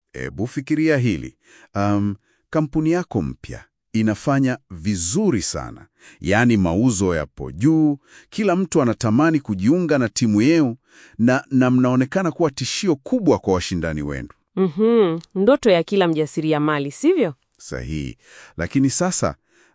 Ebu fikiria hili. Um, kampuni yako mpya inafanya vizuri sana, yaani mauzo yapo juu, kila mtu anatamani kujiunga na timu yenu, na, na mnaonekana kuwa tishio kubwa kwa washindani wenu. Mhm, ndoto ya kila mjasiriamali, sivyo? Sahihi. Lakini sasa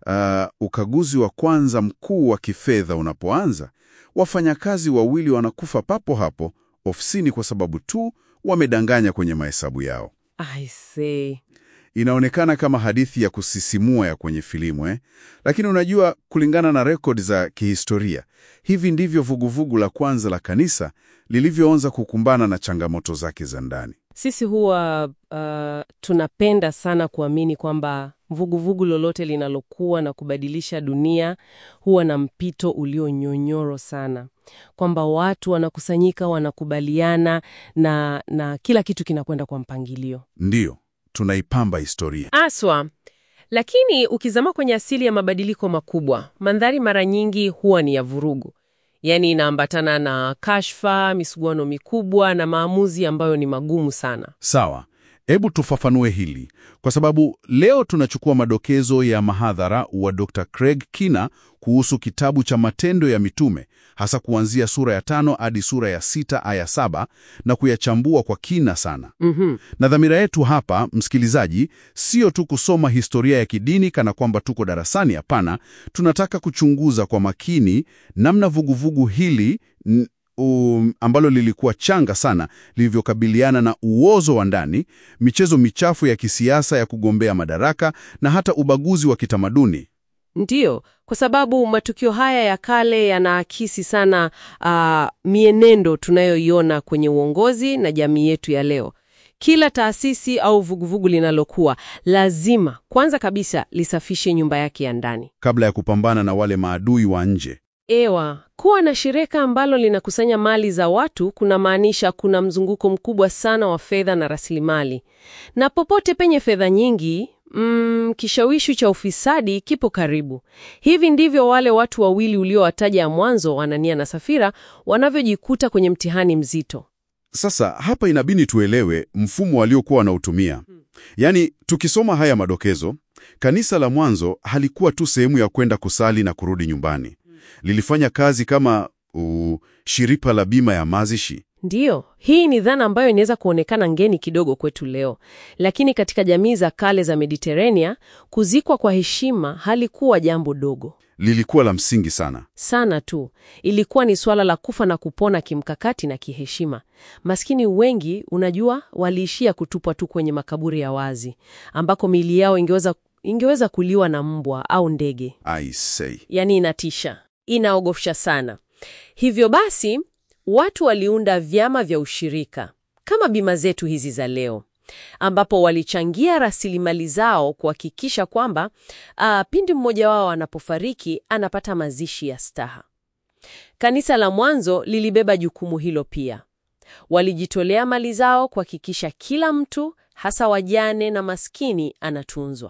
uh, ukaguzi wa kwanza mkuu wa kifedha unapoanza, wafanyakazi wawili wanakufa papo hapo ofisini kwa sababu tu wamedanganya kwenye mahesabu yao. I see. Inaonekana kama hadithi ya kusisimua ya kwenye filamu eh? Lakini unajua, kulingana na rekodi za kihistoria, hivi ndivyo vuguvugu la kwanza la kanisa lilivyoanza kukumbana na changamoto zake za ndani. Sisi huwa uh, tunapenda sana kuamini kwamba vuguvugu lolote linalokuwa na kubadilisha dunia huwa na mpito ulionyonyoro sana, kwamba watu wanakusanyika, wanakubaliana na, na kila kitu kinakwenda kwa mpangilio Ndiyo, tunaipamba historia. aswa. Lakini ukizama kwenye asili ya mabadiliko makubwa, mandhari mara nyingi huwa ni ya vurugu, yaani inaambatana na kashfa, misuguano mikubwa na maamuzi ambayo ni magumu sana. Sawa, hebu tufafanue hili, kwa sababu leo tunachukua madokezo ya mahadhara wa Dr. Craig Kina kuhusu kitabu cha Matendo ya Mitume, hasa kuanzia sura ya tano hadi sura ya sita aya saba na kuyachambua kwa kina sana. Mhm. Na dhamira yetu hapa, msikilizaji, sio tu kusoma historia ya kidini kana kwamba tuko darasani. Hapana, tunataka kuchunguza kwa makini namna vuguvugu hili n- um, ambalo lilikuwa changa sana lilivyokabiliana na uozo wa ndani, michezo michafu ya kisiasa ya kugombea madaraka na hata ubaguzi wa kitamaduni. Ndiyo, kwa sababu matukio haya ya kale yanaakisi sana ah, mienendo tunayoiona kwenye uongozi na jamii yetu ya leo. Kila taasisi au vuguvugu linalokuwa lazima kwanza kabisa lisafishe nyumba yake ya ndani. Kabla ya kupambana na wale maadui wa nje. Ewa, kuwa na shirika ambalo linakusanya mali za watu kunamaanisha kuna mzunguko mkubwa sana wa fedha na rasilimali, na popote penye fedha nyingi mm, kishawishi cha ufisadi kipo karibu. Hivi ndivyo wale watu wawili uliowataja mwanzo, Anania na Safira, wanavyojikuta kwenye mtihani mzito. Sasa hapa inabidi tuelewe mfumo waliokuwa wanautumia. Yaani, tukisoma haya madokezo, kanisa la mwanzo halikuwa tu sehemu ya kwenda kusali na kurudi nyumbani. Lilifanya kazi kama uh, shirika la bima ya mazishi. Ndiyo, hii ni dhana ambayo inaweza kuonekana ngeni kidogo kwetu leo, lakini katika jamii za kale za Mediterania, kuzikwa kwa heshima halikuwa jambo dogo Lilikuwa la msingi sana. sana tu. Ilikuwa ni swala la kufa na kupona kimkakati na kiheshima. Maskini wengi, unajua, waliishia kutupwa tu kwenye makaburi ya wazi, ambako miili yao ingeweza, ingeweza kuliwa na mbwa au ndege. I say. Yaani inatisha, inaogofsha sana. Hivyo basi, watu waliunda vyama vya ushirika kama bima zetu hizi za leo, ambapo walichangia rasilimali zao kuhakikisha kwamba ah, pindi mmoja wao anapofariki anapata mazishi ya staha. Kanisa la mwanzo lilibeba jukumu hilo pia. Walijitolea mali zao kuhakikisha kila mtu, hasa wajane na maskini, anatunzwa.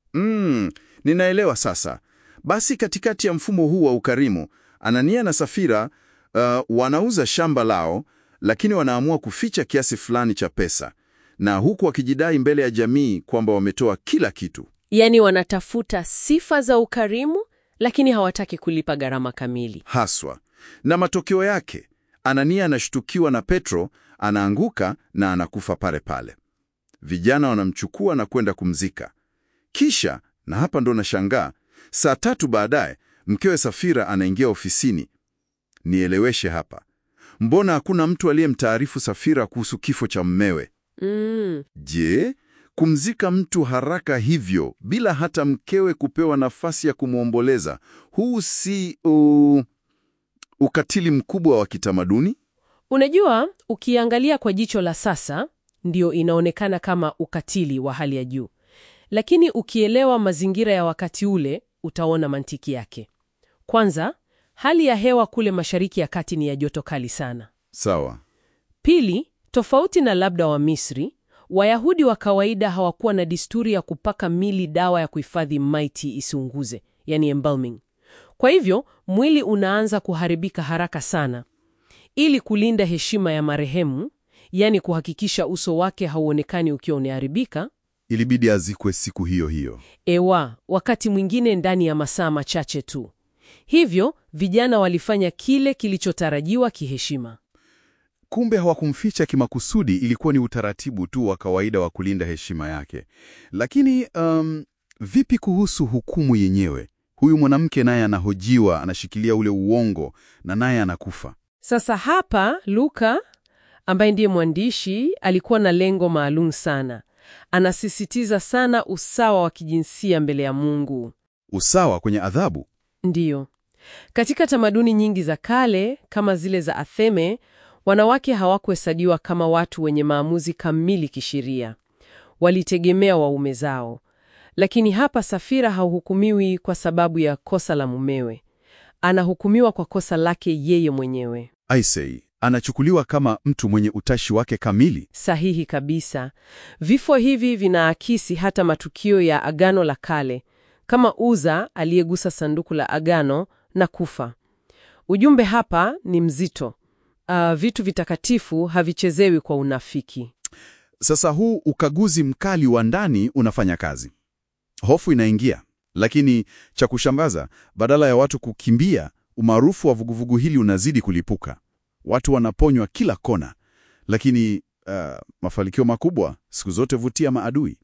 Mm, ninaelewa sasa. Basi katikati ya mfumo huu wa ukarimu, Anania na Safira uh, wanauza shamba lao, lakini wanaamua kuficha kiasi fulani cha pesa, na huku wakijidai mbele ya jamii kwamba wametoa kila kitu. Yaani wanatafuta sifa za ukarimu, lakini hawataki kulipa gharama kamili. haswa. Na matokeo yake, Anania anashtukiwa na Petro, anaanguka na anakufa pale pale. Vijana wanamchukua na kwenda kumzika. Kisha, na hapa ndo nashangaa, saa tatu baadaye mkewe Safira anaingia ofisini. Nieleweshe hapa, mbona hakuna mtu aliyemtaarifu Safira kuhusu kifo cha mmewe? Mm. Je, kumzika mtu haraka hivyo bila hata mkewe kupewa nafasi ya kumwomboleza, huu si uh, ukatili mkubwa wa kitamaduni? Unajua, ukiangalia kwa jicho la sasa, ndio inaonekana kama ukatili wa hali ya juu, lakini ukielewa mazingira ya wakati ule, utaona mantiki yake. Kwanza, hali ya hewa kule Mashariki ya Kati ni ya joto kali sana. Sawa. Pili, tofauti na labda wa Misri, Wayahudi wa kawaida hawakuwa na desturi ya kupaka mili dawa ya kuhifadhi maiti isiunguze, yani embalming. Kwa hivyo mwili unaanza kuharibika haraka sana. Ili kulinda heshima ya marehemu, yaani kuhakikisha uso wake hauonekani ukiwa umeharibika. Ilibidi azikwe siku hiyo hiyo. Ewa, wakati mwingine ndani ya masaa machache tu. Hivyo vijana walifanya kile kilichotarajiwa kiheshima. Kumbe hawakumficha kimakusudi, ilikuwa ni utaratibu tu wa kawaida wa kulinda heshima yake. Lakini um, vipi kuhusu hukumu yenyewe? Huyu mwanamke naye anahojiwa, anashikilia ule uongo na naye anakufa. Sasa hapa Luka ambaye ndiye mwandishi alikuwa na lengo maalum sana. Anasisitiza sana usawa wa kijinsia mbele ya Mungu. Usawa kwenye adhabu. Ndiyo. Katika tamaduni nyingi za kale kama zile za Athene, wanawake hawakuhesabiwa kama watu wenye maamuzi kamili kisheria. Walitegemea waume zao. Lakini hapa Safira hauhukumiwi kwa sababu ya kosa la mumewe. Anahukumiwa kwa kosa lake yeye mwenyewe. Aisei, anachukuliwa kama mtu mwenye utashi wake kamili. Sahihi kabisa. Vifo hivi vinaakisi hata matukio ya Agano la Kale, kama Uza aliyegusa sanduku la agano na kufa. Ujumbe hapa ni mzito. Uh, vitu vitakatifu havichezewi kwa unafiki. Sasa huu ukaguzi mkali wa ndani unafanya kazi. Hofu inaingia, lakini cha kushangaza, badala ya watu kukimbia, umaarufu wa vuguvugu hili unazidi kulipuka. Watu wanaponywa kila kona, lakini uh, mafanikio makubwa siku zote vutia maadui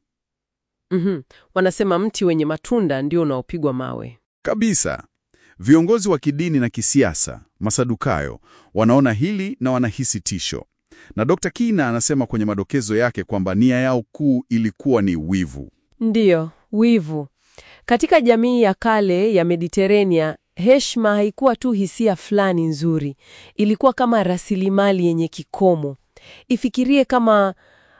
Mhm. Wanasema mti wenye matunda ndio unaopigwa mawe. kabisa. Viongozi wa kidini na kisiasa, Masadukayo, wanaona hili na wanahisi tisho, na Dr. Kina anasema kwenye madokezo yake kwamba nia yao kuu ilikuwa ni wivu. Ndiyo, wivu. Katika jamii ya kale ya Mediterania, heshima haikuwa tu hisia fulani nzuri, ilikuwa kama rasilimali yenye kikomo. Ifikirie kama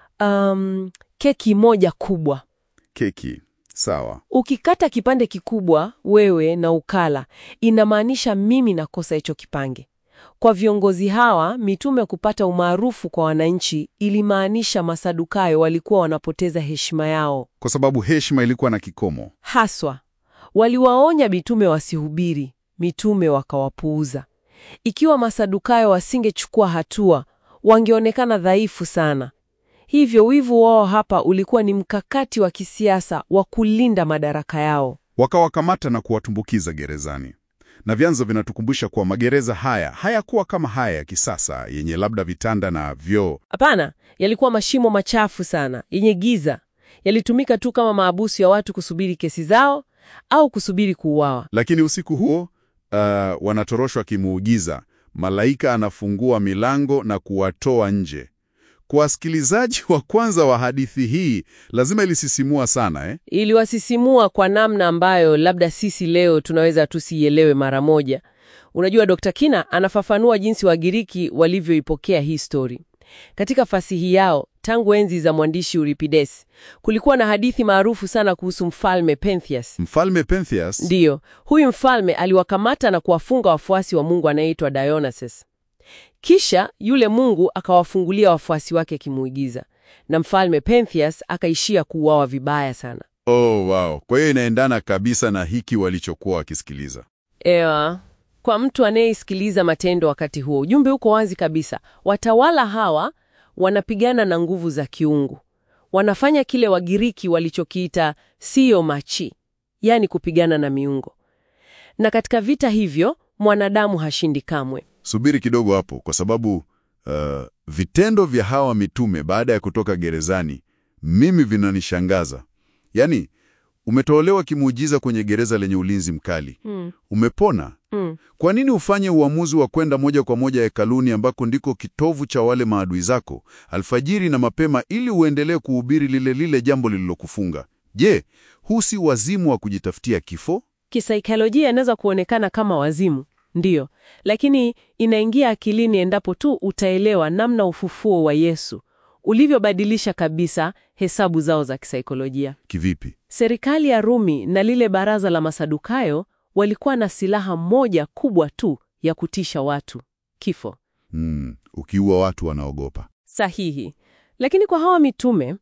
um, keki moja kubwa. Keki sawa. Ukikata kipande kikubwa wewe na ukala, inamaanisha mimi nakosa hicho kipange. Kwa viongozi hawa, mitume kupata umaarufu kwa wananchi ilimaanisha Masadukayo walikuwa wanapoteza heshima yao. Kwa sababu heshima ilikuwa na kikomo. Haswa waliwaonya mitume wasihubiri, mitume wakawapuuza. Ikiwa Masadukayo wasingechukua hatua, wangeonekana dhaifu sana. Hivyo wivu wao hapa ulikuwa ni mkakati wa kisiasa wa kulinda madaraka yao. Wakawakamata na kuwatumbukiza gerezani. Na vyanzo vinatukumbusha kuwa magereza haya hayakuwa kama haya ya kisasa yenye labda vitanda na vyoo. Hapana, yalikuwa mashimo machafu sana yenye giza. Yalitumika tu kama maabusu ya watu kusubiri kesi zao au kusubiri kuuawa. Lakini usiku huo uh, wanatoroshwa kimuujiza. Malaika anafungua milango na kuwatoa nje. Kwa wasikilizaji wa kwanza wa hadithi hii, lazima ilisisimua sana eh? Iliwasisimua kwa namna ambayo labda sisi leo tunaweza tusiielewe mara moja. Unajua, Dr. Kina anafafanua jinsi Wagiriki walivyoipokea hii stori. Katika fasihi yao, tangu enzi za mwandishi Euripides, kulikuwa na hadithi maarufu sana kuhusu mfalme Pentheus. Mfalme Pentheus Ndiyo, huyu mfalme aliwakamata na kuwafunga wafuasi wa mungu anayeitwa Dionysus. Kisha yule mungu akawafungulia wafuasi wake kimuigiza, na mfalme Pentheus akaishia kuuawa vibaya sana. Oh, wow. Kwa hiyo inaendana kabisa na hiki walichokuwa wakisikiliza. Ewa, kwa mtu anayeisikiliza Matendo wakati huo, ujumbe uko wazi kabisa. Watawala hawa wanapigana na nguvu za kiungu, wanafanya kile Wagiriki walichokiita sio machi, yaani kupigana na miungu. Na katika vita hivyo mwanadamu hashindi kamwe. Subiri kidogo hapo, kwa sababu uh, vitendo vya hawa mitume baada ya kutoka gerezani mimi vinanishangaza. Yaani, umetolewa kimuujiza kwenye gereza lenye ulinzi mkali, Mm, umepona. mm. Kwa nini ufanye uamuzi wa kwenda moja kwa moja hekaluni ambako ndiko kitovu cha wale maadui zako alfajiri na mapema, ili uendelee kuhubiri lile lile jambo lililokufunga? Je, huu si wazimu wa kujitafutia kifo? Kisaikolojia inaweza kuonekana kama wazimu, ndiyo, lakini inaingia akilini endapo tu utaelewa namna ufufuo wa Yesu ulivyobadilisha kabisa hesabu zao za kisaikolojia. Kivipi? Serikali ya Rumi na lile baraza la Masadukayo walikuwa na silaha moja kubwa tu ya kutisha watu: kifo. Hmm, ukiua watu wanaogopa. Sahihi. Lakini kwa hawa mitume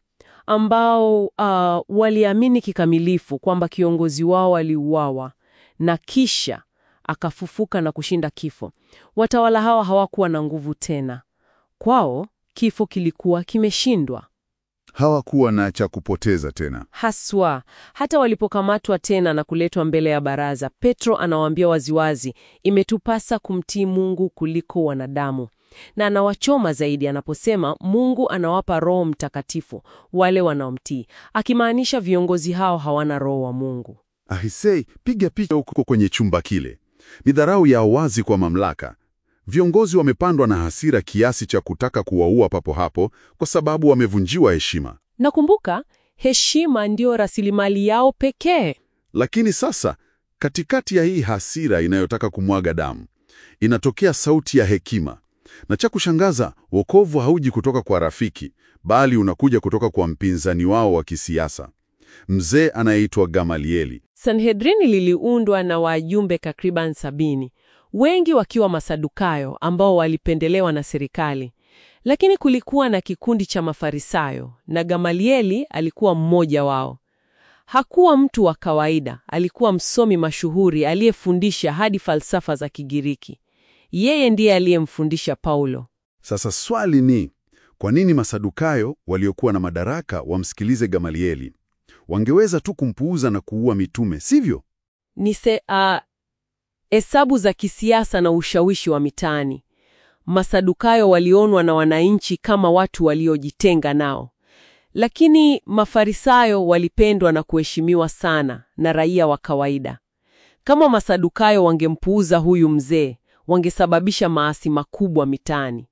ambao uh, waliamini kikamilifu kwamba kiongozi wao aliuawa na kisha akafufuka na kushinda kifo, watawala hawa hawakuwa na nguvu tena. Kwao kifo kilikuwa kimeshindwa Hawakuwa na cha kupoteza tena. haswa. Hata walipokamatwa tena na kuletwa mbele ya baraza, Petro anawaambia waziwazi, imetupasa kumtii Mungu kuliko wanadamu, na anawachoma zaidi anaposema Mungu anawapa Roho Mtakatifu wale wanaomtii, akimaanisha viongozi hao hawana Roho wa Mungu. Ahisei, piga picha huko kwenye chumba kile. Ni dharau ya wazi kwa mamlaka. Viongozi wamepandwa na hasira kiasi cha kutaka kuwaua papo hapo kwa sababu wamevunjiwa heshima. Nakumbuka, heshima ndiyo rasilimali yao pekee. Lakini sasa, katikati ya hii hasira inayotaka kumwaga damu, inatokea sauti ya hekima. Na cha kushangaza, wokovu hauji kutoka kwa rafiki, bali unakuja kutoka kwa mpinzani wao wa kisiasa, mzee anayeitwa Gamalieli. Sanhedrini liliundwa na wajumbe takriban sabini, wengi wakiwa Masadukayo ambao walipendelewa na serikali. Lakini kulikuwa na kikundi cha Mafarisayo na Gamalieli alikuwa mmoja wao. Hakuwa mtu wa kawaida, alikuwa msomi mashuhuri aliyefundisha hadi falsafa za Kigiriki. Yeye ndiye aliyemfundisha Paulo. Sasa swali ni kwa nini Masadukayo waliokuwa na madaraka wamsikilize Gamalieli? Wangeweza tu kumpuuza na kuua mitume, sivyo? Ni se a hesabu za kisiasa na ushawishi wa mitaani. Masadukayo walionwa na wananchi kama watu waliojitenga nao, lakini Mafarisayo walipendwa na kuheshimiwa sana na raia wa kawaida. Kama Masadukayo wangempuuza huyu mzee, wangesababisha maasi makubwa mitaani.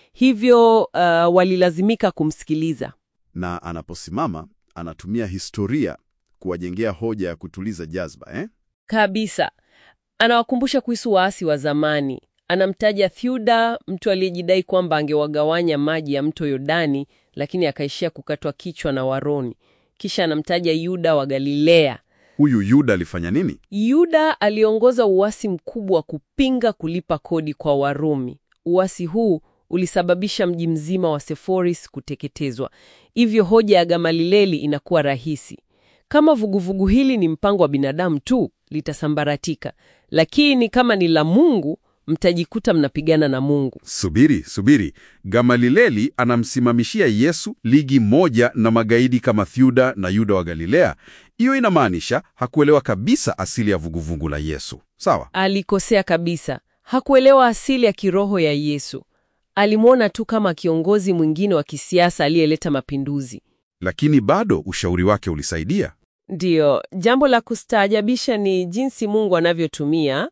Hivyo uh, walilazimika kumsikiliza. Na anaposimama anatumia historia kuwajengea hoja ya kutuliza jazba eh? Kabisa. Anawakumbusha kuhusu waasi wa zamani. Anamtaja Theuda, mtu aliyejidai kwamba angewagawanya maji ya mto Yordani, lakini akaishia kukatwa kichwa na Waroni. Kisha anamtaja Yuda wa Galilea. Huyu Yuda alifanya nini? Yuda aliongoza uasi mkubwa wa kupinga kulipa kodi kwa Warumi. Uasi huu ulisababisha mji mzima wa Seforis kuteketezwa. Hivyo hoja ya Gamalieli inakuwa rahisi. Kama vuguvugu hili ni mpango wa binadamu tu, litasambaratika, lakini kama ni la Mungu, mtajikuta mnapigana na Mungu. Subiri, subiri. Gamalieli anamsimamishia Yesu ligi moja na magaidi kama Theuda na Yuda wa Galilea. Hiyo inamaanisha hakuelewa kabisa asili ya vuguvugu la Yesu. Sawa? Alikosea kabisa. Hakuelewa asili ya kiroho ya Yesu. Alimwona tu kama kiongozi mwingine wa kisiasa aliyeleta mapinduzi. Lakini bado ushauri wake ulisaidia. Ndiyo, jambo la kustaajabisha ni jinsi Mungu anavyotumia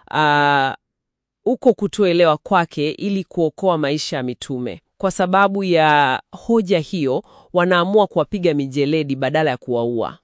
ah, uko kutoelewa kwake ili kuokoa maisha ya mitume. Kwa sababu ya hoja hiyo, wanaamua kuwapiga mijeledi badala ya kuwaua.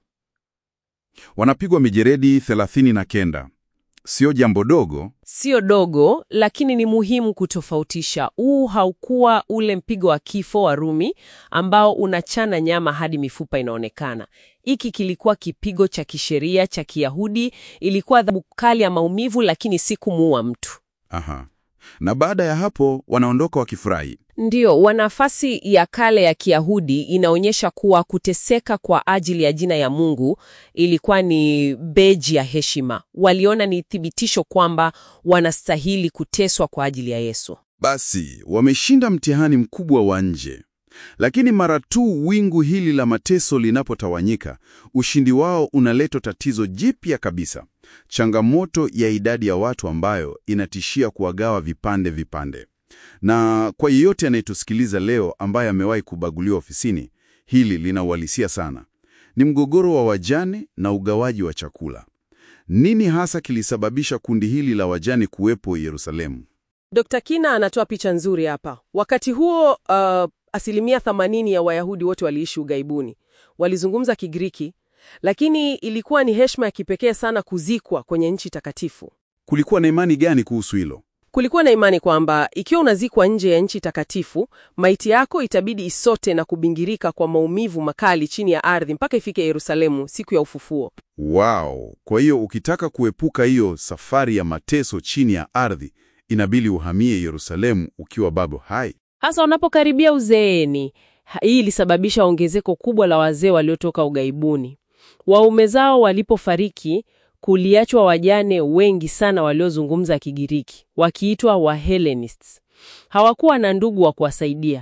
Wanapigwa mijeredi thelathini na kenda. Sio jambo dogo. Sio dogo, lakini ni muhimu kutofautisha. Huu haukuwa ule mpigo wa kifo wa Rumi ambao unachana nyama hadi mifupa inaonekana. Hiki kilikuwa kipigo cha kisheria cha Kiyahudi, ilikuwa adhabu kali ya maumivu, lakini si kumuua mtu. Aha. Na baada ya hapo wanaondoka wakifurahi. Ndiyo, wanafasi ya kale ya Kiyahudi inaonyesha kuwa kuteseka kwa ajili ya jina ya Mungu ilikuwa ni beji ya heshima. Waliona ni thibitisho kwamba wanastahili kuteswa kwa ajili ya Yesu. Basi wameshinda mtihani mkubwa wa nje, lakini mara tu wingu hili la mateso linapotawanyika, ushindi wao unaleta tatizo jipya kabisa, changamoto ya idadi ya watu ambayo inatishia kuwagawa vipande vipande. Na kwa yeyote anayetusikiliza leo ambaye amewahi kubaguliwa ofisini, hili linauhalisia sana. Ni mgogoro wa wajane na ugawaji wa chakula. Nini hasa kilisababisha kundi hili la wajane kuwepo Yerusalemu? Dr. Kina anatoa picha nzuri hapa. Wakati huo uh, asilimia 80 ya Wayahudi wote waliishi ughaibuni. Walizungumza Kigiriki, lakini ilikuwa ni heshima ya kipekee sana kuzikwa kwenye nchi takatifu. Kulikuwa na imani gani kuhusu hilo? Kulikuwa na imani kwamba ikiwa unazikwa nje ya nchi takatifu, maiti yako itabidi isote na kubingirika kwa maumivu makali chini ya ardhi mpaka ifike Yerusalemu siku ya ufufuo. Wow! Kwa hiyo ukitaka kuepuka hiyo safari ya mateso chini ya ardhi, inabidi uhamie Yerusalemu ukiwa bado hai. Hasa wanapokaribia uzeeni. Ha- Hii ilisababisha ongezeko kubwa la wazee waliotoka ughaibuni. Waume zao walipofariki, kuliachwa wajane wengi sana waliozungumza Kigiriki, wakiitwa Wahellenists. Hawakuwa na ndugu wa kuwasaidia.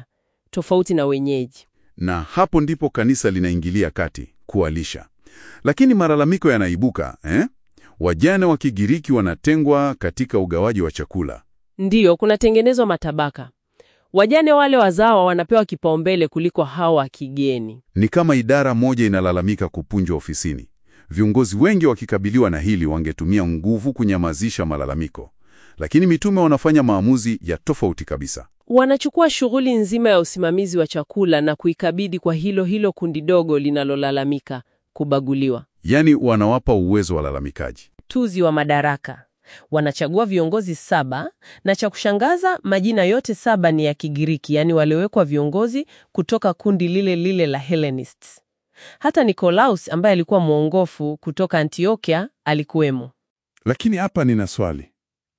tofauti na wenyeji. Na hapo ndipo kanisa linaingilia kati kuwalisha. Lakini malalamiko yanaibuka eh? Wajane wa Kigiriki wanatengwa katika ugawaji wa chakula. Ndiyo, kunatengenezwa matabaka. Wajane wale wazawa wanapewa kipaumbele kuliko hawa wa kigeni. Ni kama idara moja inalalamika kupunjwa ofisini. Viongozi wengi wakikabiliwa na hili wangetumia nguvu kunyamazisha malalamiko, lakini mitume wanafanya maamuzi ya tofauti kabisa. Wanachukua shughuli nzima ya usimamizi wa chakula na kuikabidhi kwa hilo hilo kundi dogo linalolalamika kubaguliwa. Yaani wanawapa uwezo walalamikaji. Tuzi wa madaraka. Wanachagua viongozi saba na cha kushangaza majina yote saba ni ya Kigiriki, yaani waliowekwa viongozi kutoka kundi lile lile la Hellenists. Hata Nikolaus ambaye alikuwa mwongofu kutoka Antiokia alikuwemo. Lakini hapa nina swali.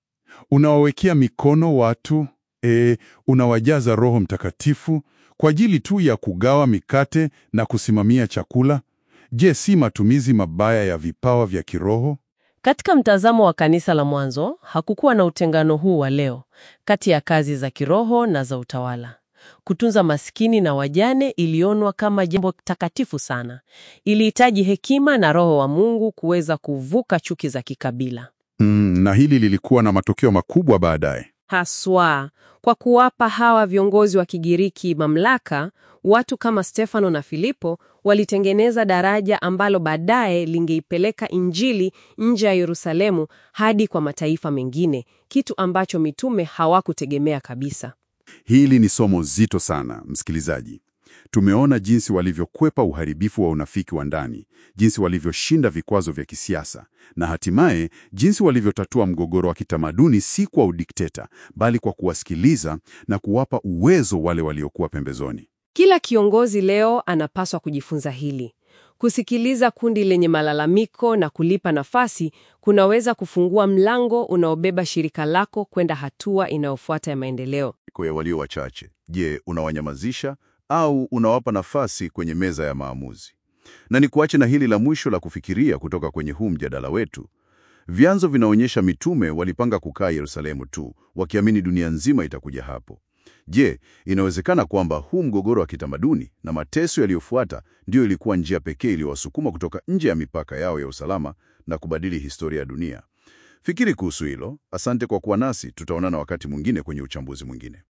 Unawawekea mikono watu, e, unawajaza Roho Mtakatifu kwa ajili tu ya kugawa mikate na kusimamia chakula? Je, si matumizi mabaya ya vipawa vya kiroho? Katika mtazamo wa kanisa la mwanzo, hakukuwa na utengano huu wa leo kati ya kazi za kiroho na za utawala. Kutunza maskini na wajane ilionwa kama jambo takatifu sana. Ilihitaji hekima na Roho wa Mungu kuweza kuvuka chuki za kikabila. Mm, na hili lilikuwa na matokeo makubwa baadaye. Haswa kwa kuwapa hawa viongozi wa Kigiriki mamlaka, watu kama Stefano na Filipo walitengeneza daraja ambalo baadaye lingeipeleka Injili nje ya Yerusalemu hadi kwa mataifa mengine, kitu ambacho mitume hawakutegemea kabisa. Hili ni somo zito sana, msikilizaji. Tumeona jinsi walivyokwepa uharibifu wa unafiki wa ndani, jinsi walivyoshinda vikwazo vya kisiasa, na hatimaye jinsi walivyotatua mgogoro wa kitamaduni, si kwa udikteta, bali kwa kuwasikiliza na kuwapa uwezo wale waliokuwa pembezoni. Kila kiongozi leo anapaswa kujifunza hili. Kusikiliza kundi lenye malalamiko na kulipa nafasi kunaweza kufungua mlango unaobeba shirika lako kwenda hatua inayofuata ya maendeleo. ya walio wachache. Je, unawanyamazisha au unawapa nafasi kwenye meza ya maamuzi? Na ni kuache na hili la mwisho la kufikiria kutoka kwenye huu mjadala wetu. Vyanzo vinaonyesha mitume walipanga kukaa Yerusalemu tu, wakiamini dunia nzima itakuja hapo. Je, inawezekana kwamba huu mgogoro wa kitamaduni na mateso yaliyofuata ndiyo ilikuwa njia pekee iliyowasukuma kutoka nje ya mipaka yao ya usalama na kubadili historia ya dunia? Fikiri kuhusu hilo. Asante kwa kuwa nasi, tutaonana wakati mwingine kwenye uchambuzi mwingine.